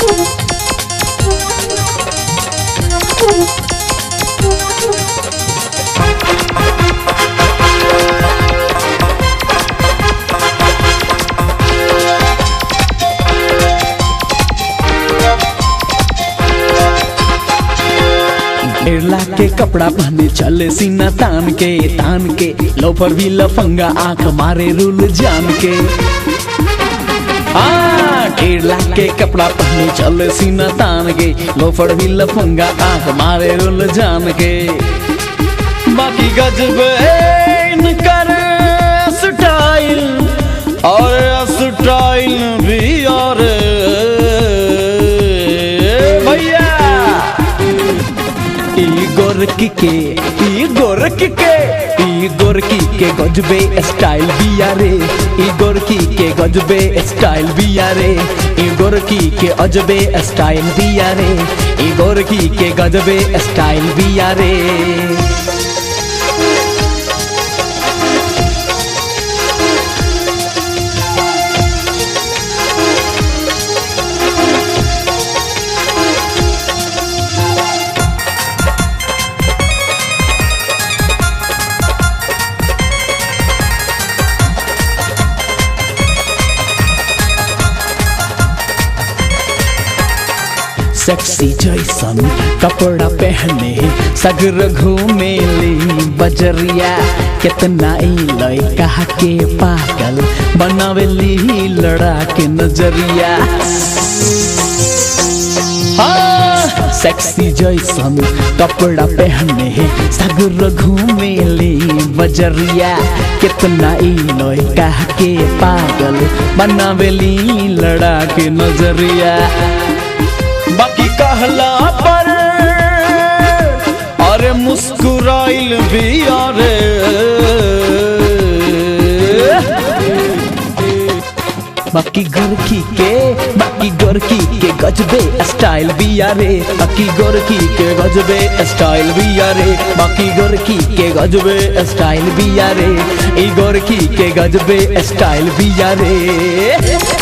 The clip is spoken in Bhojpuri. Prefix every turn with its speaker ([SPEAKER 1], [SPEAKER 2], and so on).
[SPEAKER 1] डेढ़ लाख के कपड़ा पहने चले सीना तान के तान के लोफर भी लफंगा आंख मारे रूल जान के हाँ, डेढ़ लाख के कपड़ा पहने चले सीना तान के लोफर भी लफंगा आंख मारे रूल जान के बाकी गजब कर स्टाइल और स्टाइल भी और भैया ई गोरकी के ई गोरकी के ई गोरकी के गजबे स्टाइल बिया रे ई गोरकी के गजबे स्टाइल बिया रे ई गोरकी के अजबे स्टाइल बिया रे ई गोरकी के गजबे स्टाइल बिया रे सेक्सी जैसन कपड़ा पहने सगर घूमे ली बजरिया कितना ई लड़का के पागल बनावेली लड़ा के नजरिया हाँ, सेक्सी जैसन कपड़ा पहने सगर घूमे ली बजरिया कितना ई लड़का के पागल बनावेली लड़ा के नजरिया बाकी कहला पर अरे मुस्कुराइल भी अरे बाकी गोरखी के बाकी गोरखी के गजबे स्टाइल भी यारे बाकी गोरखी के गजबे स्टाइल भी यारे बाकी गोरखी के गजबे स्टाइल भी यारे ई गोरखी के गजबे स्टाइल भी यारे